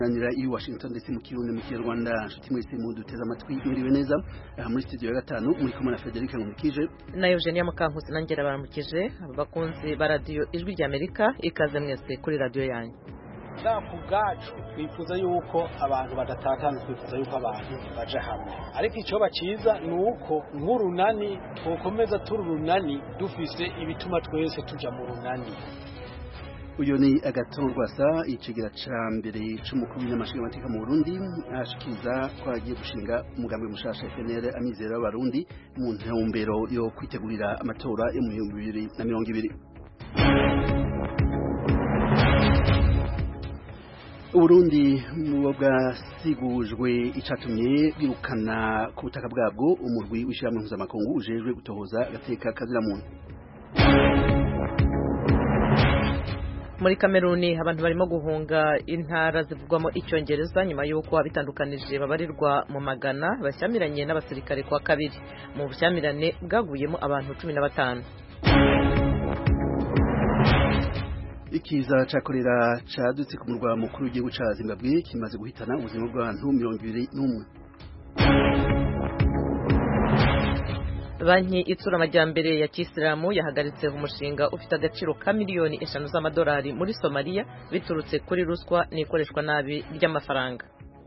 kuganira i Washington ndetse mu kirundi mu kinyarwanda nshuti mwese muduteze amatwi mwiriwe neza aha muri studio ya gatanu muri kumwe na Frederic Nkumikije na Eugenia Mukankusi nangera baramukije abakunzi ba radio ijwi rya Amerika ikaze mwese kuri radio yanyu ku bwacu twifuza yuko abantu badatatana twifuza yuko abantu baje hamwe ariko icyo bakiza ni uko nk'urunani twokomeza turi urunani dufise ibituma twese tujya mu runani uyu ni agatorwasa icegera ca mbere c'umukuru w'inyamashinga mateka mu Burundi ashikiriza ko agiye gushinga umugambi mushasha FNL amizero y'abarundi mu ntumbero yo kwitegurira amatora yo mu bihumbi bibiri na mirongo ibiri Uburundi mu bwasigujwe icatumye bwirukana ku butaka bwabwo umurwi w'ishyirahamwe mpuzamakungu ujejwe gutohoza agateka kazira muntu muri kameruni abantu barimo guhunga intara zivugwamo icyongereza nyuma y'uko abitandukanije babarirwa mu magana bashyamiranye n'abasirikare kwa kabiri mu bushyamirane bwaguyemo abantu cumi na batanu ikiza ca korera cadutse ku murwa mukuru w'igihugu ca Zimbabwe kimaze guhitana ubuzima bw'abantu mirongo ibiri n'umwe banki itsura amajyambere ya kisilamu yahagaritse umushinga ufite agaciro ka miliyoni eshanu z'amadolari muri somaliya biturutse kuri ruswa n'ikoreshwa nabi ry'amafaranga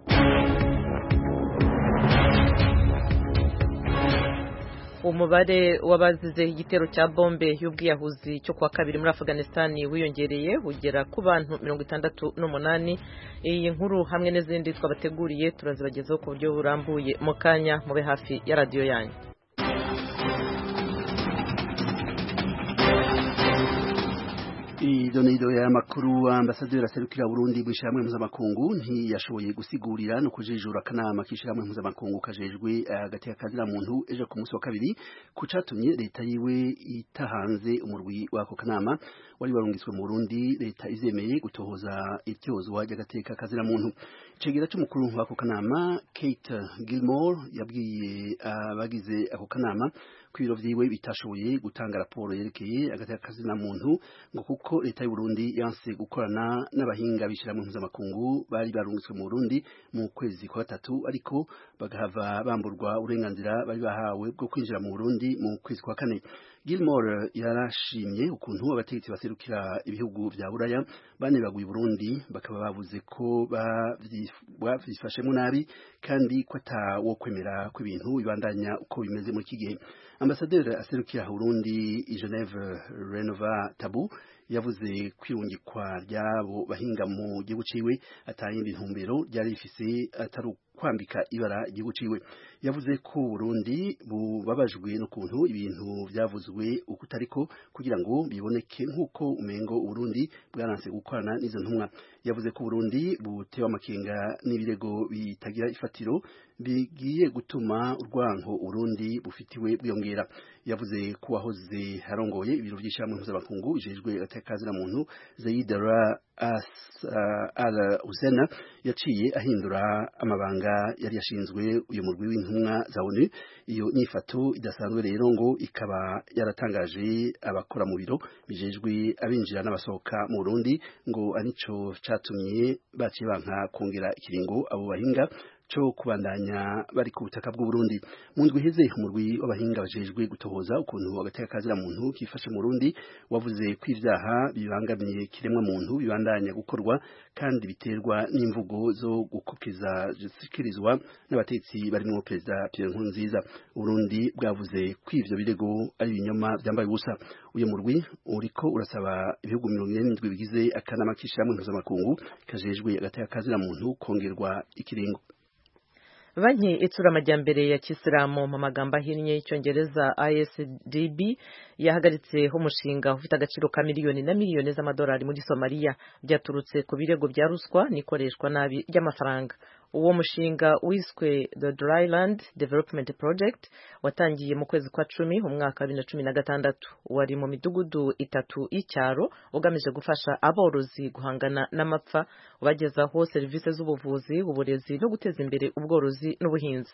umubare w'abazize igitero cya bombe y'ubwiyahuzi cyo kuwa kabiri muri Afghanistan wiyongereye ugera ku bantu mirongo itandatu n'umunani iyi nkuru hamwe n'izindi twabateguriye turazibagezaho ku buryo burambuye mu kanya mube hafi ya radiyo yanyu idonido ya makuru ambasaderi aserukira Burundi bw'ishyirahamwe mpuzamakungu ntiyashoboye gusigurira no kujijura akanama k'ishyirahamwe mpuzamakungu kajejwe hagati ya kazira muntu ejo ku munsi wa kabiri ku catumye leta yiwe itahanze umurwi w'ako kanama wari warungitswe mu Burundi leta izemeye gutohoza ityozwa ry'agateka kazira muntu icegera c'umukuru w'ako kanama Kate Gilmore yabwiye abagize ako kanama ko ibiro vyiwe bitashoboye gutanga raporo yerekeye agateka kazina muntu ngo kuko leta y'u Burundi yanse gukorana n'abahinga bishira mu mpuzamakungu bari barungitswe mu Burundi mu kwezi kwa gatatu ariko bagahava bamburwa uburenganzira bari bahawe bwo kwinjira mu Burundi mu kwezi kwa kane Gilmore yarashimye ukuntu abategetsi baserukira ibihugu vya Buraya banebaguye Burundi bakaba bavuze ko bavyifashemo nabi kandi ko atawo kwemera ko ibintu bibandanya uko bimeze muri iki gihe ambasaderi aserukira Burundi i Geneve Renova Tabu yavuze kwirungikwa ryabo bahinga mu gihugu ciwe atayindi ntumbero ryari rifise atari kwambika ibara igihugu ciwe yavuze ko Burundi bubabajwe n'ukuntu ibintu vyavuzwe ukutariko kugira ngo biboneke nk'uko umengo Burundi bwaranse gukorana n'izo ntumwa yavuze ko Burundi butewe amakenga n'ibirego bitagira ifatiro bigiye gutuma urwanko Burundi bufitiwe bwiyongera yavuze ko wahoze harongoye ibiro vy'ishyirahamwe mpuzamakungu bijejwe atakazina muntu Zaidara Al Hussein yaciye ahindura amabanga yari yashinzwe uyu murwi w'intumwa za ONU iyo nyifato idasanzwe rero ngo ikaba yaratangaje abakora mu biro bijejwe abinjira n'abasohoka mu Burundi ngo anico catumye baciye banka kongera ikiringo abo bahinga cyo kubandanya bari ku butaka bw'u Burundi mu ndwi heze umurwi w'abahinga bajejwe gutohoza ukuntu agateka kazira muntu kifashe mu Burundi wavuze ko ivyaha bibangamiye kiremwa muntu bibandanya gukorwa kandi biterwa n'imvugo zo gukokeza zisikirizwa n'abatetsi barimo perezida Pierre Nkurunziza Burundi bwavuze ko ivyo birego ari ibinyoma byambaye ubusa uyu murwi uriko urasaba ibihugu mirongo ine n'indwi bigize akanama k'ishyirahamwe mpuzamakungu kajejwe agateka kazira muntu kongerwa ikiringo banki itsura amajyambere ya kisilamu mu magambo ahinnye y'icyongereza ISDB yahagaritseho umushinga ufite agaciro ka miliyoni na miliyoni z'amadolari muri Somalia byaturutse ku birego bya ruswa n'ikoreshwa nabi ry'amafaranga uwo mushinga wiswe the dryland development project watangiye mu kwezi kwa cumi umwaka wa bibiri na cumi na gatandatu wari mu midugudu itatu y'icyaro ugamije gufasha aborozi guhangana n'amapfa ubagezaho serivisi z'ubuvuzi uburezi no guteza imbere ubworozi n'ubuhinzi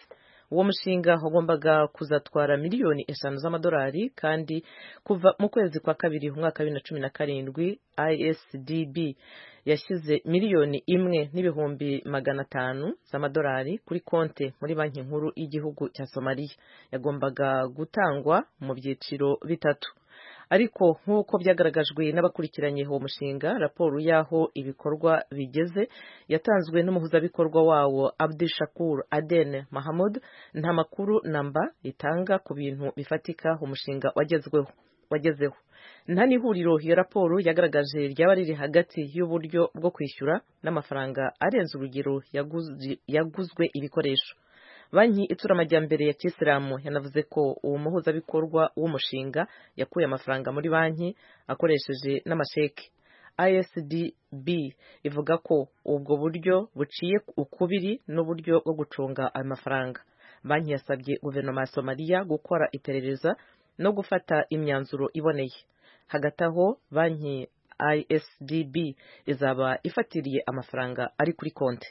uwo mushinga wagombaga kuzatwara miliyoni eshanu z'amadolari kandi kuva mu kwezi kwa kabiri umwaka wa bibiri na cumi na karindwi isdb yashyize miliyoni imwe n'ibihumbi magana atanu z'amadolari kuri konti muri banki nkuru y'igihugu cya somaliya yagombaga gutangwa mu byiciro bitatu ariko nk'uko byagaragajwe n'abakurikiranye uwo mushinga raporo y'aho ibikorwa bigeze yatanzwe n'umuhuzabikorwa wawo Abdishakur Aden Mahamud nta makuru namba itanga ku bintu bifatika umushinga wagezweho wagezeho nta n'ihuriro iyo raporo yagaragaje ryaba riri hagati y'uburyo bwo kwishyura n'amafaranga arenze urugero yaguzwe ibikoresho banki itsura amajyambere ya kisilamu yanavuze ko uwo muhuzabikorwa w'umushinga yakuye amafaranga muri banki akoresheje n'amasheki isdb ivuga ko ubwo buryo buciye ukubiri n'uburyo bwo gucunga ayo mafaranga banki yasabye guverinoma ya somaliya gukora iperereza no gufata imyanzuro iboneye hagati aho banki isdb izaba ifatiriye amafaranga ari kuri konti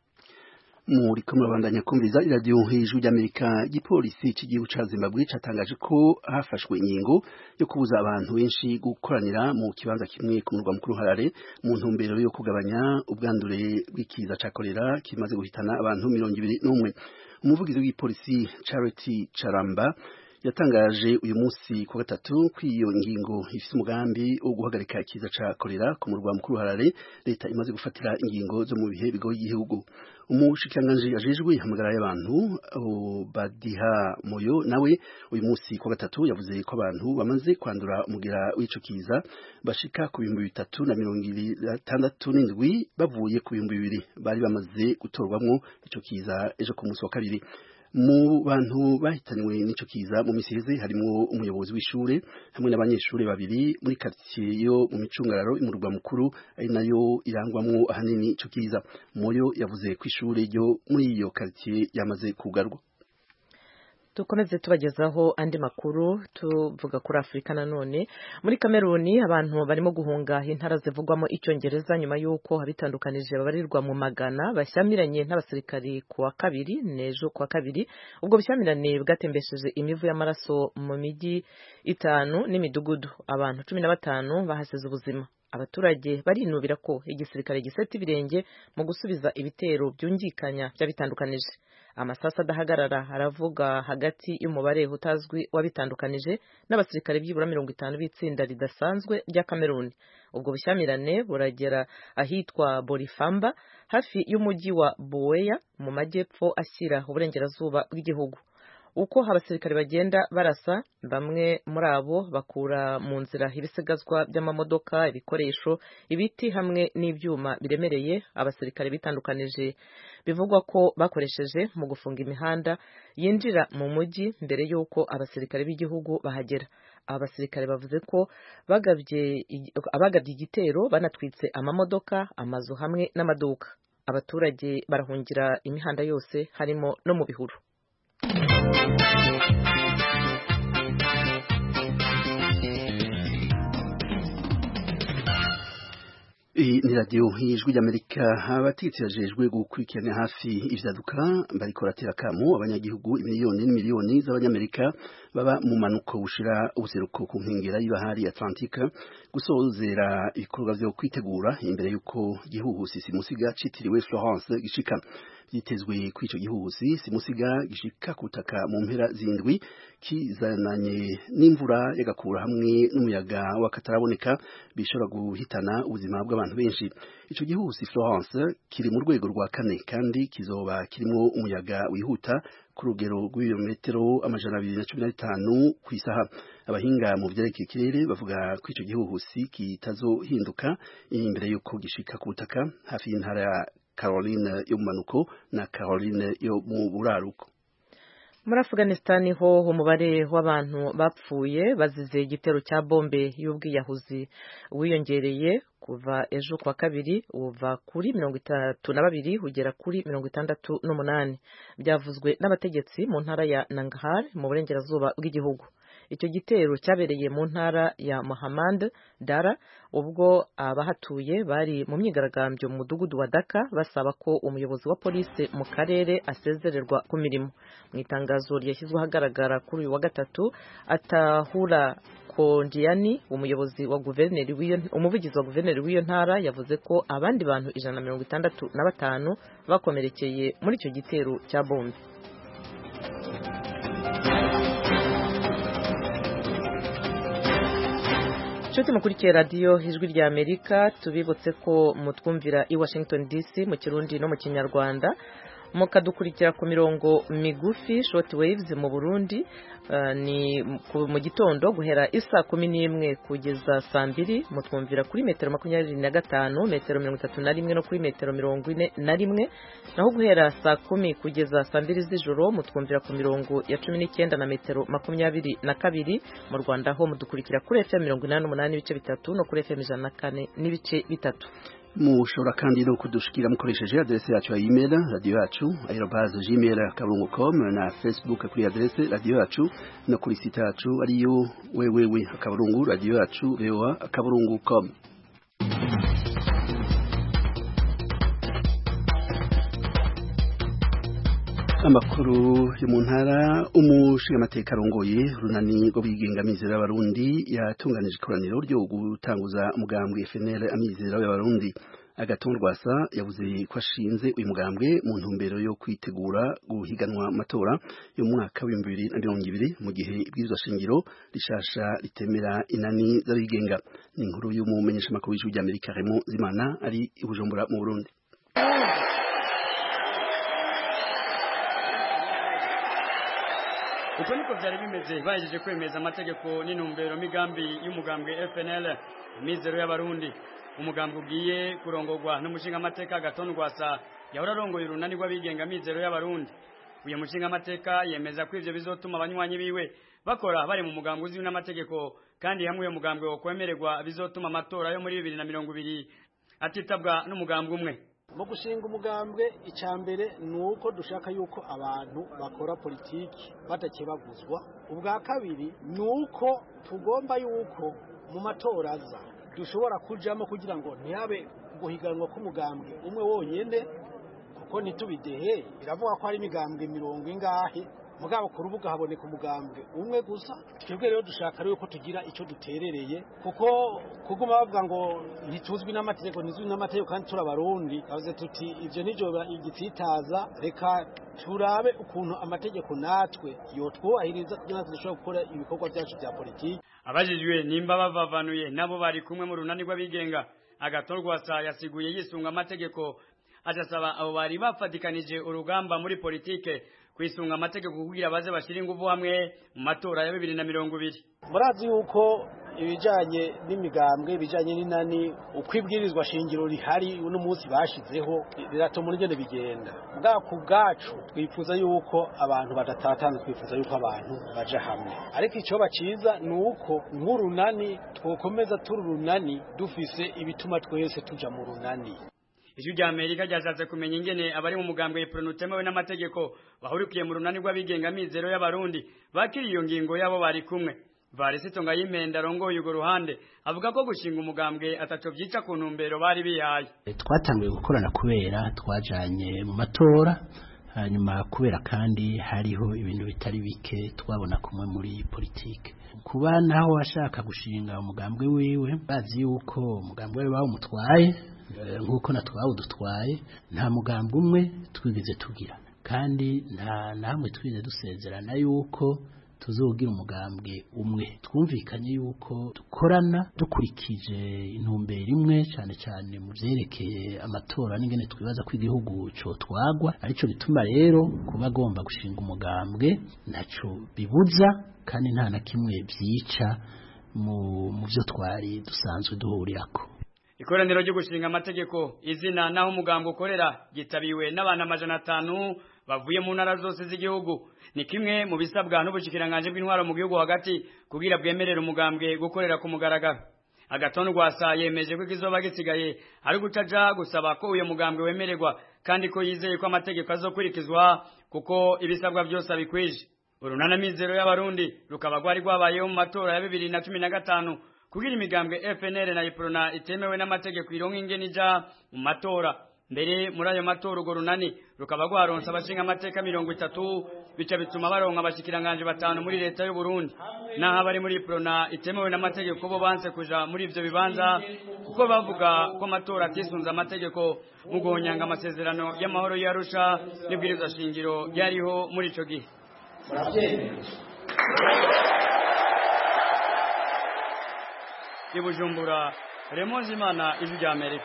muri ko murabandanya kumviriza iradiyo hejuru ry'amerika igipolisi cy'igihugu cya zimbabwe cyatangaje ko hafashwe ingingo yo kubuza abantu benshi gukoranira mu kibanza kimwe ku murwa mukuru harare mu ntumbero yo kugabanya ubwandure bw'ikiza cya korera kimaze guhitana abantu mirongo ibiri n'umwe umuvugizi w'igipolisi charity charamba yatangaje uyu munsi ku gatatu ko iyo ngingo ifite umugambi wo guhagarika ikiza cya korera ku murwa mukuru harare leta imaze gufatira ingingo zo mu bihe bigoye igihugu umushikiranganji ajejwe ihamagara y'abantu badiha moyo nawe uyu munsi ku gatatu yavuze ko abantu bamaze kwandura umugera w'ico kiza bashika ku bihumbi bitatu na mirongo itandatu n'indwi bavuye ku bihumbi bibiri bari bamaze gutorwamwo ico kiza ejo ku munsi wa kabiri mu bantu bahitanywe n'ico kiza mu misi heze harimo umuyobozi w'ishure hamwe n'abanyeshuri babiri muri quartier yo mu micungararo imurwa mukuru ari nayo irangwamwo ahanini ico kiza moyo yavuze ko ishure ryo muri iyo quartier yamaze kugarwa dukomeze tubagezaho andi makuru tuvuga kuri afurika nanone muri kameruni abantu barimo guhunga intara zivugwamo icyongereza nyuma y'uko abitandukanije babarirwa mu magana bashyamiranye n'abasirikari ku wa kabiri n'ejo ku wa kabiri ubwo bushyamirane bwatembesheje imivu y'amaraso mu mijyi itanu n'imidugudu abantu cumi na batanu bahasize ubuzima abaturage barinubira ko igisirikare giseta ibirenge mu gusubiza ibitero byungikanya by'abitandukanije amasasu adahagarara aravuga hagati y'umubare utazwi wabitandukanije n'abasirikare byibura mirongo itanu b'itsinda ridasanzwe rya kameruni ubwo bushyamirane buragera ahitwa borifamba hafi y'umujyi wa buweya mu majyepfo ashyira uburengerazuba bw'igihugu uko abasirikare bagenda barasa bamwe muri abo bakura mu nzira ibisigazwa by'amamodoka ibikoresho ibiti hamwe n'ibyuma biremereye abasirikare bitandukanije bivugwa ko bakoresheje mu gufunga imihanda yinjira mu mujyi mbere y'uko abasirikare b'igihugu bahagera aba basirikare bavuze ko bagabye abagabye igitero banatwitse amamodoka amazu hamwe n'amaduka abaturage barahungira imihanda yose harimo no mu bihuru iyi ni radiyo y'ijwi ry'amerika abategetsi bajejwe gukurikirana hafi ivyaduka bariko baratera akamo abanyagihugu imiliyoni n'imiliyoni z'abanyamerika baba mu manuko bushira ubuseruko ku nkengera y'ibahari atlantika gusozera ibikorwa vyo kwitegura imbere y'uko igihuhusi simusiga citiriwe florence gishika vyitezwe kuri ico gihuhusi simusiga gishika ku butaka mu mpera zindwi kizananye n'imvura y'agakura hamwe n'umuyaga w'akataraboneka bishobora guhitana ubuzima bw'abantu benshi ico gihuhusi Florence kiri mu rwego rwa kane kandi kizoba kirimo umuyaga wihuta ku rugero rw'ibirometero amajana abiri na cumi na bitanu ku isaha abahinga mu vyerekeye ikirere bavuga ko ico gihuhusi kitazohinduka imbere y'uko gishika ku butaka hafi y'intara ya Caroline yo mu manuko na Caroline yo mu buraruko muri afghanistan ho umubare w'abantu bapfuye bazize igitero cya bombe y'ubwiyahuzi wiyongereye kuva ejo kwa kabiri uva kuri mirongo itatu na babiri ugera kuri mirongo itandatu n'umunani byavuzwe n'abategetsi mu ntara ya nangarhar mu burengerazuba bw'igihugu icyo gitero cyabereye mu ntara ya Mohammed Dara ubwo abahatuye bari mu myigaragambyo mu mudugudu wa Daka basaba ko umuyobozi wa polisi mu karere asezererwa ku mirimo mu itangazo ryashyizwe ahagaragara kuri uyu wa gatatu atahura Kondiani umuyobozi wa guverineri w'iyo umuvugizi wa guverineri w'iyo ntara yavuze ko abandi bantu ijana na mirongo itandatu na batanu bakomerekeye muri icyo gitero cya bombe inshuti mukurikiye radiyo ijwi rya amerika tubibutse ko mutwumvira i washington dc mu kirundi no mu kinyarwanda mukadukurikira ku mirongo migufi short waves mu burundi uh, ni mu gitondo guhera isa kumi n'imwe kugeza saa mbiri mutwumvira kuri metero makumyabiri na gatanu metero mirongo itatu na rimwe no kuri metero mirongo ine na rimwe naho guhera saa kumi kugeza saa mbiri z'ijoro mutwumvira ku mirongo ya cumi n'icyenda na metero makumyabiri na kabiri mu rwanda ho mudukurikira kuri fm mirongo inani n'umunani n'ibice bitatu no kuri fm ijana na kane n'ibice bitatu mushobora kandi no kudushikira mukoresheje adresse yacu ya email radio yacu aerobase gmail akaburungu com na facebook kuri adresse radio yacu no kuri site yacu ariyo wewewe akaburungu radio yacu voa akaburungu com amakuru yo mu ntara umushingamateka arongoye runani rwo bigenga amizero y'abarundi yatunganije ikoraniro ryo gutanguza umugambwe FNL amizero y'abarundi agatondwasa yavuze ko ashinze uyu mugambwe mu ntumbero yo kwitegura guhiganwa amatora yo mu mwaka w'ibihumbi bibiri na mirongo ibiri mu gihe ibwirizwa shingiro rishasha ritemera inani z'abigenga ni inkuru y'umumenyeshamakuru w'ijwi ry'amerika remo zimana ari i bujumbura mu burundi uko niko byari bimeze bahejeje kwemeza amategeko n'intumbero migambi y'umugambwe FNL imizero y'abarundi umugambwe ugiye kurongorwa n'umushingamateka Gaton Rwasa yahora arongoye urunani rw'abigenga mizero y'abarundi uyu mushingamateka yemeza ko ivyo bizotuma abanywanyi biwe bakora bari mu mugambwe uzwi n'amategeko kandi hamwe uyo mugambwe wo kwemererwa bizotuma amatora yo muri bibiri na mirongo ibiri atitabwa n'umugambwe umwe mu gushinga umugambwe icya mbere ni uko dushaka yuko abantu bakora politiki badakebaguzwa ubwa kabiri ni uko tugomba yuko mu matora aza dushobora kujyamo kugira ngo ntihabe guhiganwa k'umugambwe umwe wonyine kuko ntitubidehe biravuga ko hari imigambwe mirongo ingahe mugabo ku rubuga haboneka umugambwe umwe gusa twebwe rero dushaka rero ko tugira icyo duterereye kuko kuguma bavuga ngo ntituzwi n'amategeko ntizwi n'amategeko kandi turi abarundi bavuze tuti ibyo nibyo igitsitaza reka turabe ukuntu amategeko natwe yotwubahiriza kugira ngo dushobore gukora ibikorwa byacu bya politiki abajijwe nimba bavavanuye nabo bari kumwe mu runani rw'abigenga agatorwasa yasiguye yisunga amategeko agasaba abo bari bafatikanije urugamba muri politike kwisunga amategeko kugira baze bashira ingufu hamwe mu matora ya bibiri na mirongo ibiri murazi yuko ibijanye n'imigambwe ibijanye n'inani uko ibwirizwa shingiro rihari uno munsi bashizeho biratuma urugendo bigenda bwa ku bwacu twifuza yuko abantu badatatana twifuza yuko abantu baja hamwe ariko icyo baciza ni uko nk'urunani twokomeza turi urunani dufise ibituma twese tuja mu runani ijwi rya amerika ryashatse kumenya ingene abari mu mugambwe ipronu utemewe n'amategeko bahurikiye mu runani rw'abigenga mizero y'abarundi bakiriye iyo ngingo yabo bari kumwe varisito ngayimpenda arongoye urwo ruhande avuga ko gushinga umugambwe ataco vyica ku ntumbero bari bihaye twatanguye gukorana kubera twajanye mu matora hanyuma kubera kandi hariho ibintu bitari bike twabona kumwe muri politike kuba naho ashaka gushinga umugambwe wiwe bazi yuko umugambwe we bawumutwaye nk'uko natwawe udutwaye nta mugambi umwe twigeze tugira kandi nta namwe twigeze dusezerana yuko tuzogira umugambwe umwe twumvikanye yuko dukorana dukurikije intumbero imwe cyane cyane mu byerekeye amatora n'ingene twibaza ko igihugu cotwagwa arico bituma rero kuba agomba gushinga umugambwe ntaco bibuza kandi nta na kimwe byica mu byo twari dusanzwe duhurirako ikoraniro ryo gushinga amategeko izina naho umugambo ukorera gitabiwe n'abantu amajana atanu bavuye mu ntara zose z'igihugu ni kimwe mu bisabwa n'ubushikiranganje bw'intwaro mu gihugu hagati kugira bwemerere umugambwe gukorera ku mugaragaro agatondo rwasa yemeje ko ikizoba gisigaye ari gutaja gusaba ko uyo mugambwe wemererwa kandi ko yizeye ko amategeko azokurikizwa kuko ibisabwa byose abikwije urunanamizero y'abarundi rukaba rwari rwabayeho mu matora ya bibiri na cumi na gatanu kugira imigambwe FNL na Iprona itemewe n'amategeko ironka ingene ija mu matora mbere muri ayo matora urwo runani rukaba rwaronse abashinga amateka mirongo itatu bica bituma baronka abashikiranganje batanu muri leta y'u Burundi naho abari muri Iprona itemewe n'amategeko bo banse kuja muri ivyo bibanza kuko bavuga ko amatora atisunze amategeko mu guhonyanga amasezerano y'amahoro y'Arusha n'ibwirizwa shingiro ryariho muri ico gihe i Bujumbura Remonzi Imana ijwi rya Amerika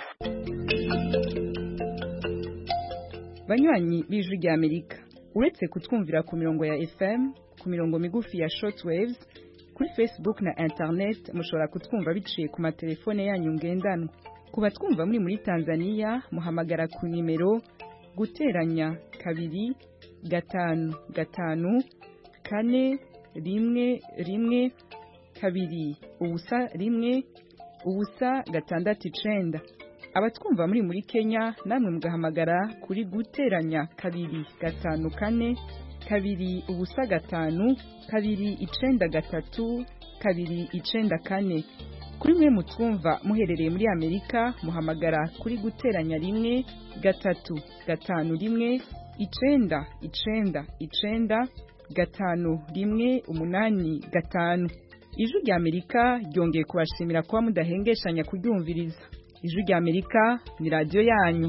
banywanyi b'ijwi rya Amerika uretse kutwumvira ku mirongo ya FM ku mirongo migufi ya shortwaves kuri Facebook na internet mushobora kutwumva biciye ku matelefone yanyu ngendanwa ku batwumva muri muri Tanzania muhamagara ku nimero guteranya kabiri gatanu gatanu kane rimwe rimwe kabiri ubusa rimwe ubusa gatandatu icenda abatwumva muri muri Kenya namwe mugahamagara kuri guteranya kabiri gatanu kane kabiri ubusa gatanu kabiri icenda gatatu kabiri icenda kane kuri mwe mutwumva muherereye muri Amerika muhamagara kuri guteranya rimwe gatatu gatanu rimwe icenda icenda icenda gatanu rimwe umunani gatanu ijwi rya Amerika ryongeye kubashimira kuba mudahengeshanya kuryumviriza ijwi rya Amerika ni radiyo yanyu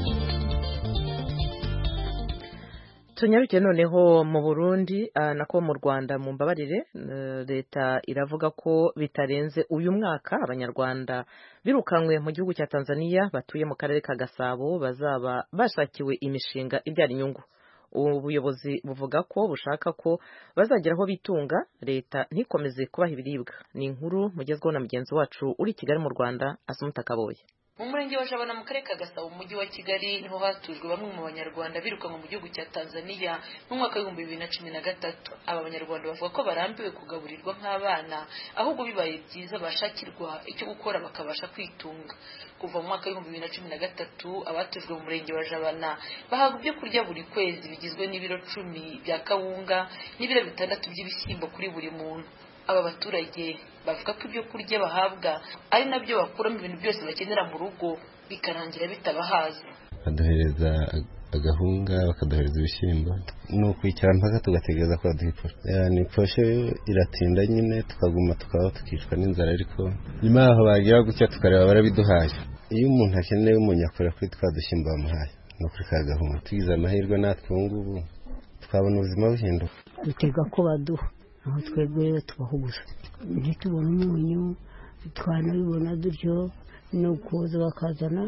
tunyaruke noneho mu Burundi uh, nako mu Rwanda mu mbabarire uh, leta iravuga ko bitarenze uyu mwaka abanyarwanda birukanwe mu gihugu cya Tanzania batuye mu karere ka Gasabo bazaba bashakiwe imishinga ibyara inyungu ubuyobozi buvuga ko bushaka ko bazagera aho bitunga leta ntikomeze kubaha ibiribwa ni inkuru mugezweho na mugenzi wacu uri Kigali mu Rwanda Asumuta Kaboye mu murenge wa jabana mu karere ka gasabo mu mujyi wa kigali niho hatujwe bamwe mu banyarwanda birukanwe mu gihugu cya tanzania mu mwaka w'ibihumbi bibiri na cumi na gatatu aba banyarwanda bavuga ko barambiwe kugaburirwa nk'abana ahubwo bibaye byiza bashakirwa icyo gukora bakabasha kwitunga kuva mu mwaka w'ibihumbi bibiri na cumi na gatatu abatujwe mu murenge wa jabana bahabwa ibyo kurya buri kwezi bigizwe n'ibiro cumi bya kawunga n'ibiro bitandatu by'ibishyimbo kuri buri muntu aba baturage bavuga ko ibyo kurya bahabwa ari nabyo bakuramo ibintu byose bakenera mu rugo bikarangira bitabahaza baduhereza agahunga bakaduhereza ibishyimbo ni ukwicara mpaka tugategereza ko baduha iposhe ni iposhe iratinda nyine tukaguma tukaba tukicwa n'inzara ariko nyuma yaho bagira gutya tukareba barabiduhaye iyo umuntu akeneye umuntu akora kuri twa dushyimbo bamuhaye ni ukuri ka gahunga tugize amahirwe natwe ubu ngubu twabona ubuzima buhinduka dutega ko baduha aho twebwe rero tubaho gusa ntitubone umunyu twanabibona dutyo ni ukuza bakazana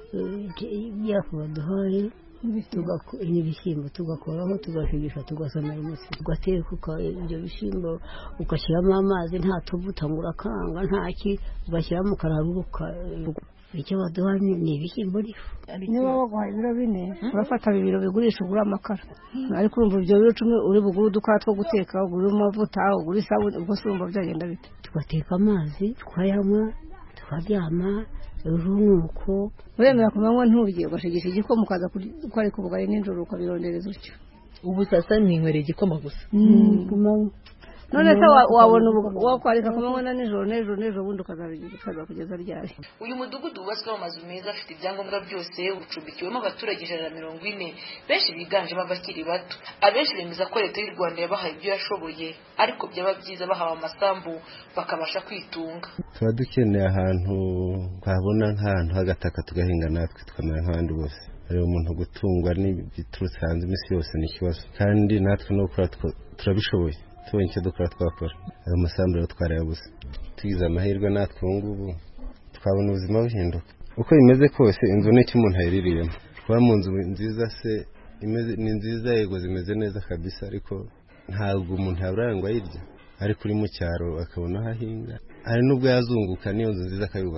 ibyafu baduhaye n'ibishyimbo tugakoraho tugashigisha tugasana imitsi tugateka ibyo bishyimbo ugashyiramo amazi nta tuvuta ngo urakanga ntaki ugashyiramo ukararuka icyo baduha ni ibishyimbo n'ifu niba baguhaye ibiro bine urafata bibiri bigurisha ugura amakara ariko urumva ibyo biro cumi uri bugure udukora two guteka ugure amavuta ugure isabune ubwo se urumva byagenda bite tugateka amazi tukayanywa tukaryama urunuko uremera ku manywa nturye ugashigisha igikoma ukaza kwareka ubugari nijoro ukabirondereza utyo ubu sasa ninywera igikoma gusa ku manywa none se wabona wakwarika ku manywa na nijoro n'ejo n'ejo bundi ukaza kugeza ryari uyu mudugudu wubatsweho amazu meza afite ibyangombwa byose ucumbikiwemo abaturage ijana na mirongo ine benshi biganjemo abakiri bato abenshi bemeza ko leta y'u rwanda yabahaye ibyo yashoboye ariko byaba byiza bahawe amasambu bakabasha kwitunga tuba dukeneye ahantu twabona nk'ahantu h'agataka tugahinga natwe tukamera nk'abandi bose rero umuntu gutungwa n'ibiturutse hanze iminsi yose ni ikibazo kandi natwe no gukora turabishoboye tubonye icyo dukora twakora ayo masambu rero twarayabuze tugize amahirwe natwe ubu ngubu twabona ubuzima buhinduka uko bimeze kose inzu ni icyo umuntu ayiririyemo kuba mu nzu nziza se ni nziza yego zimeze neza kabisa ariko ntabwo umuntu yabura ngo ayirya ariko uri mu cyaro akabona aho ahinga hari n'ubwo yazunguka n'iyo nzu nziza akayubaka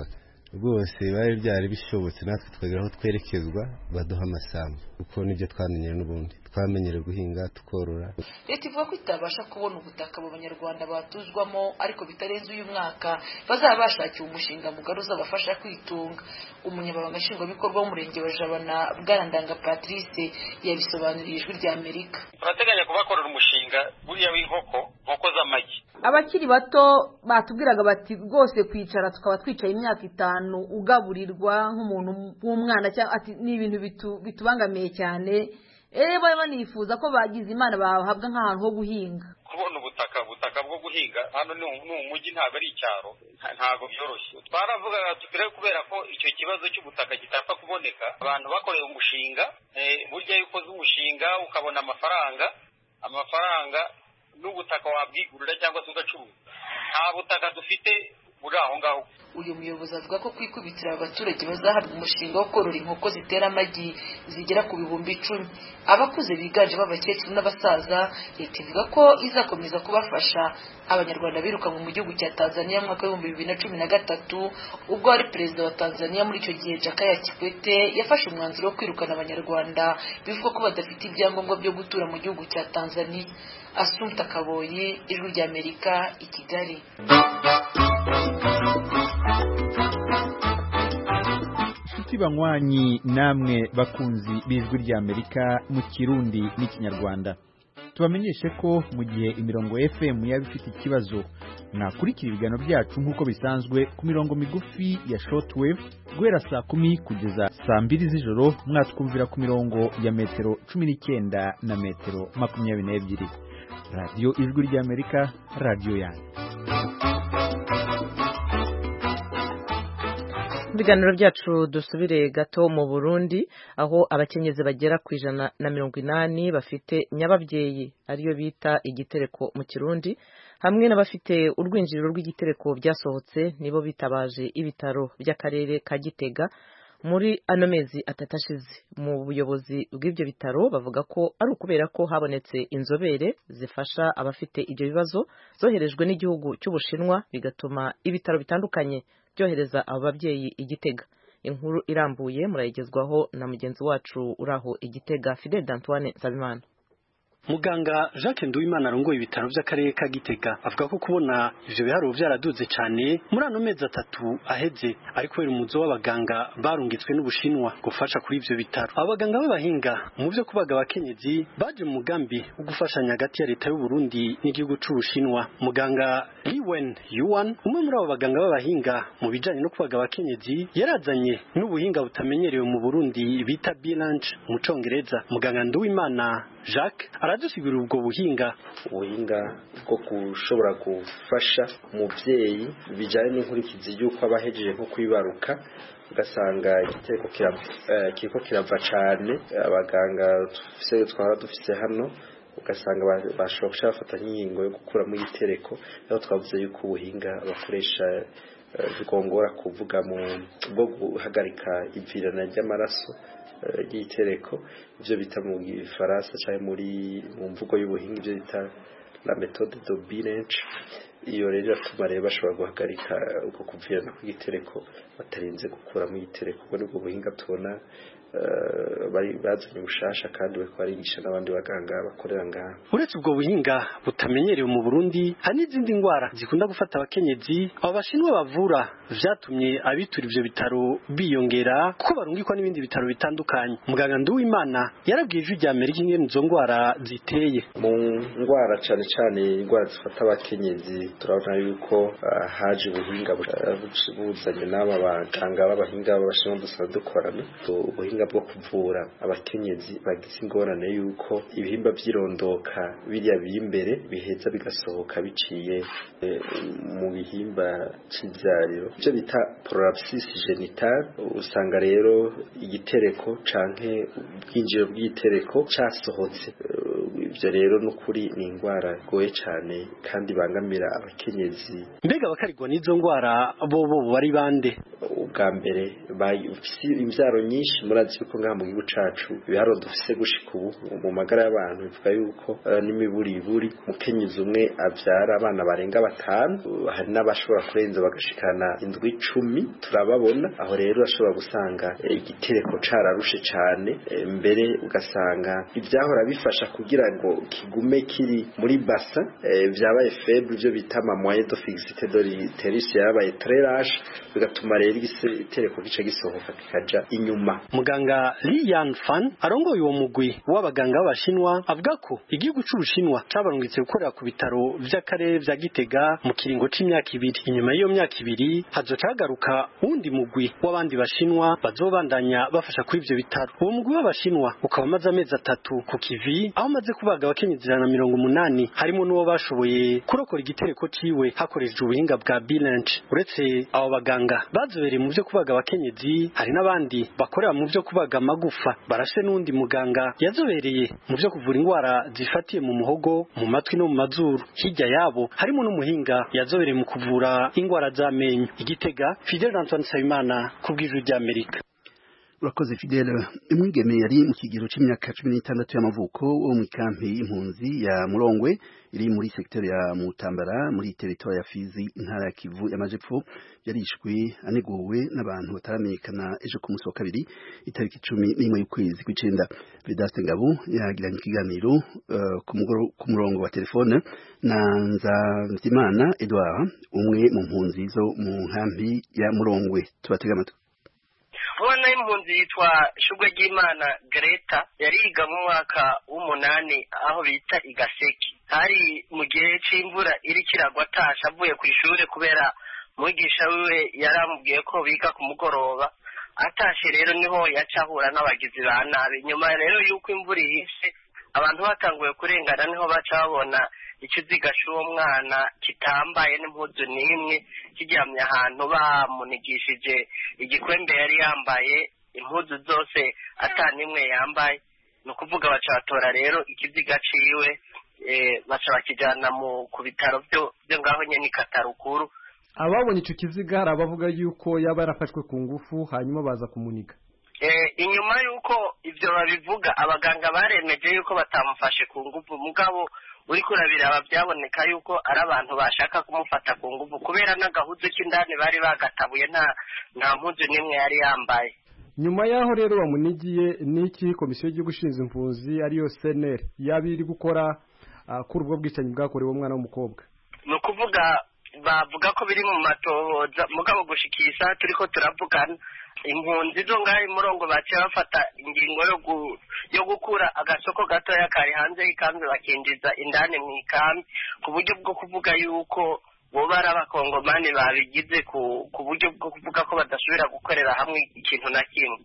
rwose bari byari bishobotse natwe twagera aho twerekezwa baduha amasambu kuko nibyo twamenyere n'ubundi twamenyere guhinga tukorora leta ivuga ko itabasha kubona ubutaka abo banyarwanda batuzwamo ariko bitarenze uyu mwaka bazaba bashakiwe umushinga mugari uzabafasha kwitunga umunyamabanga nshingwabikorwa w'umurenge wa jabana bwarandanga patrice yabisobanuriye ijwi rya amerika turateganya kubakorera umushinga buriya w'inkoko nkoko z'amagi abakiri bato batubwiraga bati rwose kwicara tukaba twicaye imyaka itanu ugaburirwa nk'umuntu w'umwana cyangwa ati ni ibintu bitubangamiye cyane rero baba banifuza ko bagize imana bahabwa nk'ahantu ho guhinga kubona ubutaka ubutaka bwo guhinga hano ni umujyi ntabwo ari icyaro ntabwo byoroshye twaravugaga tugere kubera ko icyo kibazo cy'ubutaka kitapfa kuboneka abantu bakoreye umushinga burya iyo ukoze umushinga ukabona amafaranga amafaranga n'ubutaka wabwigurira cyangwa se ugacuruza nta butaka dufite buri aho ngaho uyu muyobozi avuga ko kwikubitira abaturage bazahabwa umushinga wo korora inkoko zitera amagi zigera ku bihumbi icumi abakuze biganjemo abakecuru n'abasaza leta ivuga ko izakomeza kubafasha abanyarwanda birukanwe mu gihugu cya tanzania mu mwaka w'ibihumbi bibiri na cumi na gatatu ubwo wari perezida wa tanzania muri icyo gihe jakaya kikwete yafashe umwanzuro wo kwirukana abanyarwanda bivugwa ko badafite ibyangombwa byo gutura mu gihugu cya tanzania asumta kaboyi ijwi ry'amerika i kigali inshuti banywanyi namwe bakunzi b'ijwi ry'amerika mu kirundi n'ikinyarwanda tubamenyeshe ko mu gihe imirongo fm yaba ifite ikibazo mwakurikira ibiganiro byacu nk'uko bisanzwe ku mirongo migufi ya shortwave guhera saa kumi kugeza saa mbiri z'ijoro mwatwumvira ku mirongo ya metero cumi n'icyenda na metero makumyabiri n'ebyiri radiyo ijwi ry'amerika radiyo yanyu ibiganiro byacu dusubire gato mu burundi aho abakenyezi bagera ku ijana na mirongo inani bafite nyababyeyi ariyo bita igitereko mu kirundi hamwe n'abafite urwinjiriro rw'igitereko byasohotse nibo bitabaje ibitaro by'akarere ka gitega muri ano mezi atatu ashize mu buyobozi bw'ibyo bitaro bavuga ko ari ukubera ko habonetse inzobere zifasha abafite ibyo bibazo zoherejwe n'igihugu cy'ubushinwa bigatuma ibitaro bitandukanye byohereza abo babyeyi igitega inkuru irambuye murayigezwaho na mugenzi wacu uraho igitega Fidel Antoine Nsabimana muganga jacques nduwimana arongoye ibitaro by'akarere ka gitega avuga ko kubona ivyo biharuro vyaraduze cane muri ano mezi atatu aheze ari kubera umuzo w'abaganga barungitswe n'ubushinwa gufasha kuri ivyo bitaro abo baganga b'abahinga mu vyo kubaga abakenyezi baje mu mugambi wo gufashanya hagati ya leta y'u Burundi n'igihugu c'ubushinwa muganga liwen yuan umwe muri abo baganga b'abahinga mu bijanye no kubaga abakenyezi yarazanye n'ubuhinga butamenyerewe mu burundi bita bilange mu congereza muganga nduwimana jacques aradusigurira ubwo buhinga ubuhinga bwo gushobora gufasha umubyeyi bijyanye n'inkurikizi y'uko aba ahejeje nko kwibaruka ugasanga igiteko kiriko kirava cyane abaganga twaba dufise hano ugasanga bashobora guca bafata nk'ingingo yo gukuramo igitereko aho twavuze yuko ubuhinga bakoresha bigongora kuvuga mu bwo guhagarika ivirana ry'amaraso ry'itereko ibyo bita mu gifaransa cyangwa muri mu mvugo y'ubuhinga ibyo bita la méthode de Bilench iyo rero iratuma rero bashobora guhagarika uko kuvirana kw'igitereko batarinze gukuramo igitereko ubwo nibwo buhinga tubona bari bazanye ubushasha kandi bariko barigisha n'abandi baganga bakorera ngaha uretse ubwo buhinga butamenyerewe mu Burundi hari n'izindi ndwara zikunda gufata abakenyezi abo bashinwa bavura vyatumye abitura ivyo bitaro biyongera kuko barungikwa n'ibindi bitaro bitandukanye muganga Nduwimana yarabwiye ijwi rya Amerika ingene izo ndwara ziteye mu ndwara cane cane indwara zifata abakenyezi turabona yuko uh, haje ubuhinga buzanye n'aba baganga b'abahinga b'abashinwa dusanzwe dukorana ubuhinga bwo kuvura abakenyezi bagize ingorane yuko ibihimba by'irondoka biriya biri imbere biheza bigasohoka biciye mu bihimba cy'ibyariro ibyo bita prolapsis genital usanga rero igitereko canke ubwinjiro bw'igitereko cyasohotse ibyo rero n'ukuri ni indwara igoye cyane kandi bangamira abakenyezi mbega bakarigwa n'izo ndwara bo bo bari bande ubwa mbere bafise imvyaro nyinshi murazi yuko ngaha mu gihugu cacu ibiharuro dufise gushika ubu mu magara y'abantu bivuga yuko uh, n'imiburiburi umukenyezi umwe avyara abana barenga batanu uh, hari n'abashobora kurenza bagashikana indwi icumi turababona aho rero urashobora gusanga igitereko cararushe cane mbere ugasanga ivyahora bifasha kugira ngo kigume kiri muri basa vyabaye faible ivyo bita ama moyen de fixité de l'utérus yabaye très large bigatuma rero igitereko gice gisohoka kikaja inyuma muganga Li Yanfan arongoye uwo mugwi w'abaganga b'abashinwa avuga ko igihugu c'ubushinwa cabarungitse gukorera ku bitaro vy'akarere vya Gitega mu kiringo c'imyaka ibiri inyuma y'iyo myaka ibiri hazoca hagaruka wundi mugwi w'abandi bashinwa bazobandanya bafasha kuri ivyo bitaro uwo mugwi w'abashinwa ukaba umaze amezi atatu ku kivi aho umaze kubaga abakenyezi ijana na mirongo umunani harimo n'uwo bashoboye kurokora igitereko ciwe hakoreshejwe ubuhinga bwa bilanche uretse abo baganga bazobereye mu vyo kubaga abakenyezi hari n'abandi bakorera mu vyo kubaga amagufa barashe n'undi muganga yazobereye mu vyo kuvura indwara zifatiye mu muhogo mu matwi no mu mazuru hirya yabo harimo n'umuhinga yazobereye mu kuvura indwara z'amenyo igitega Fidel Antoine Nsabimana ku bw'ijwi ry'Amerika urakoze fidele umwigeme yari mu kigero c'imyaka cumi n'itandatu y'amavuko wo mu ikampi y'impunzi ya murongwe iri muri sekiteri ya mutambara muri teritori ya fizi intara ya kivu y'amajepfo yarishwe aneguwe n'abantu bataramenyekana ejo ku munsi wa kabiri itariki cumi n'imwe y'ukwezi kw'icenda vedaste ngabo yagiranye ikiganiro uh, ku murongo wa telefone na nzamvyimana edouard umwe mu mpunzi zo mu nkampi ya murongwe tubatega amatwi ubona impunzi yitwa shugwe ry'imana greta yariga mu mwaka w'umunani aho bita igaseki hari mu gihe c'imvura iriko iragwa atasha avuye ku ishure kubera mwigisha wiwe yaramubwiye ko biga ku mugoroba atashe rero niho yaca ahura n'abagizi ba nabi nyuma rero y'uko imvura ihise abantu batanguye kurengana niho baca babona ikiziga c'uwo mwana kitambaye n'impuzu n'imwe kiryamye ahantu bamunigishije igikwembe yari yambaye impuzu zose ata n'imwe yambaye ni ukuvuga baca batora rero ikiziga ciwe baca bakijana mu ku bitaro byo ngaho nyene i katarukuru ababonye ico kiziga hari abavuga yuko yaba yarafashwe ku ngufu hanyuma baza kumunika inyuma y'uko ibyo babivuga abaganga baremeje yuko batamufashe ku ngufu mugabo uriko urabiraba byaboneka yuko ari abantu bashaka kumufata ku ngufu kubera n'agahuzu k'indani bari bagatabuye nta nta mpuzu n'imwe yari yambaye nyuma y'aho rero bamunigiye n'iki komisiyo y'igihugu ishinzwe impunzi ariyo seneri yaba iri gukora kuri ubwo bwicanyi bwakorewe umwana w'umukobwa ni ukuvuga bavuga ko biri mu matohoza mugabo gushikira isaha turiko turavugana impunzi zo ngaho imurongo baciye bafata ingingo yo gukura agasoko gatoya kari hanze y'ikambi bakinjiza indani mu ikambi ku buryo bwo kuvuga yuko boba ari abakongomani babigize ku buryo bwo kuvuga ko badasubira gukorera hamwe ikintu na kimwe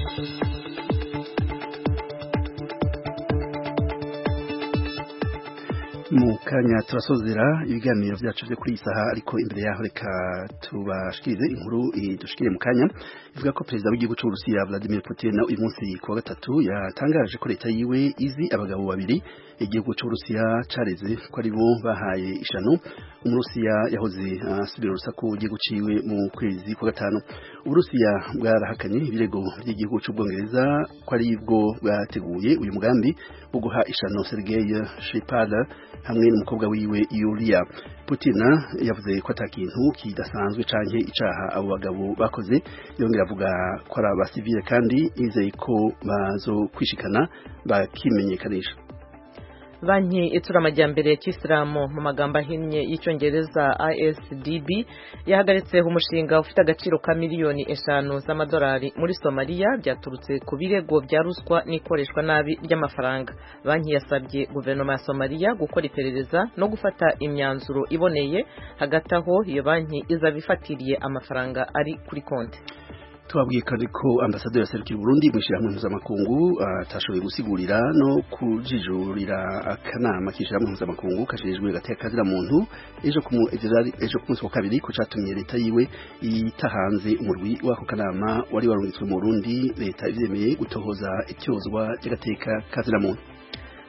mu kanya turasozera ibiganiro byacu byo kuri iyi saha ariko imbere yaho reka tubashikirize inkuru dushikire mu kanya ivuga ko perezida w'igihugu cy'uburusiya Vladimir Putin uyu munsi ku wa gatatu yatangaje ko leta yiwe izi abagabo babiri igihugu cy'uburusiya careze ko ari bo bahaye ishano umurusiya yahoze asubira urusaku igihugu ciwe mu kwezi kwa gatanu uburusiya bwarahakanye ibirego by'igihugu cy'ubwongereza ko ari bwo bwateguye uyu mugambi wo guha ishano Sergei Skripal hamwe n'umukobwa wiwe Yulia Putin yavuze ko atakintu kidasanzwe canke icaha abo bagabo bakoze yongera avuga ko ari abasivile kandi yizeye ko bazokwishikana bakimenyekanisha banki itsura amajyambere ya kisilamu mu magambo ahinnye y'icyongereza ISDB yahagaritse umushinga ufite agaciro ka miliyoni eshanu z'amadolari muri somaliya byaturutse ku birego bya ruswa n'ikoreshwa nabi ry'amafaranga banki yasabye guverinoma ya somaliya gukora iperereza no gufata imyanzuro iboneye hagati aho iyo banki izaba ifatiriye amafaranga ari kuri konti tubabwiye kandi ko ambasaderi yaserukira Burundi mu ishyirahamwe mpuzamakungu atashoboye gusigurira no kujijurira akanama k'ishyirahamwe mpuzamakungu kajejwe gateka kazira muntu ejo ku ejo ku munsi wa kabiri ko catumye leta yiwe itahanze umurwi w'ako kanama wari warungitswe mu Burundi leta ivyemeye gutohoza icyozwa ry'agateka kazira muntu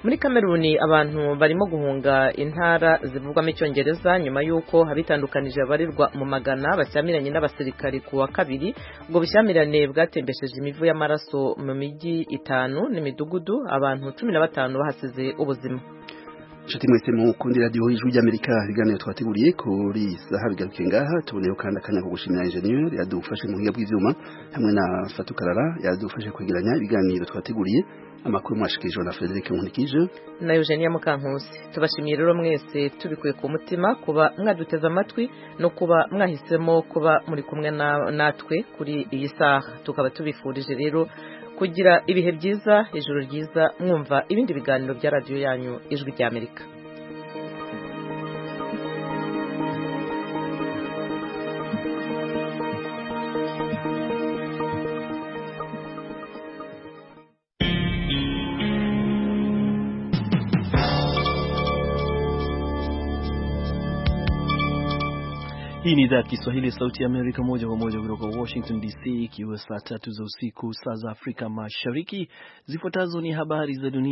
muri kameruni abantu barimo guhunga intara zivugwamo icyongereza nyuma y'uko abitandukanije babarirwa mu magana bashyamiranye n'abasirikari ku wa kabiri ubwo bushyamirane bwatembesheje imivu y'amaraso mu mijyi itanu n'imidugudu abantu cumi na batanu bahasize ubuzima inshuti mwese mukundi radiyo ijwi ry'amerika ibiganiro twateguriye kuri saha bigaruke ngaha tuboneyeho kandi akanya ko gushimira injeniyeri yadufashe mu buhinga bw'ibyuma hamwe na fatukarara yadufashe kwegeranya ibiganiro twateguriye amakuru mwashikirijwe na Frederic Nkunikije na Eugenia Mukankusi tubashimiye rero mwese tubikuye ku mutima kuba mwaduteze amatwi no kuba mwahisemo kuba muri kumwe natwe kuri iyi saha tukaba tubifurije rero kugira ibihe byiza ijoro ryiza mwumva ibindi biganiro bya radiyo yanyu ijwi rya Amerika Hii ni idhaa ya Kiswahili ya Sauti ya Amerika moja kwa moja kutoka Washington DC, ikiwa saa tatu za usiku saa za Afrika Mashariki. Zifuatazo ni habari za dunia